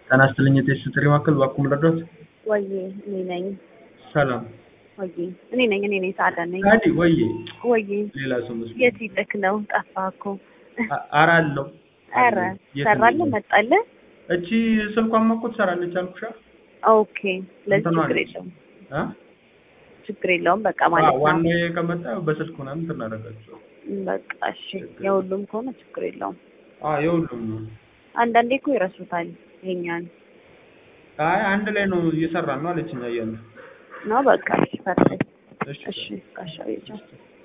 ጤና ይስጥልኝ የቴስት ጥሪ ማዕከል እባክዎ ልርዳዎት? ወዬ እኔ ነኝ። ሰላም ወዬ እኔ ነኝ እኔ ነኝ ሳዳ ነኝ። ታዲ ወዬ ወዬ ሌላ ሰው መስሎኝ። የት ሂደክ ነው? ጠፋህ እኮ። አ- ኧረ አለው ኧረ የት ሰራልህ ነው? መጣልህ? እቺ ስልኳማ እኮ ትሰራለች አልኩሻ። ኦኬ ስለዚህ እንትኗ ችግር ነች። የለውም አ? ችግር የለውም በቃ አ፣ ማለት ነው። ዋናው ከመጣ በስልክ ምናምን ትናደርጋቸው። በቃ እሺ የሁሉም ከሆነ ችግር የለውም። አ የሁሉም ነው። አንዳንዴ እኮ ይረሱታል ይሄኛን አይ አንድ ላይ ነው እየሰራን ነው አለችኝ። አየህ ነው በቃ እሺ ፐርፌክት እሺ እሺ ጋሻው ይቻል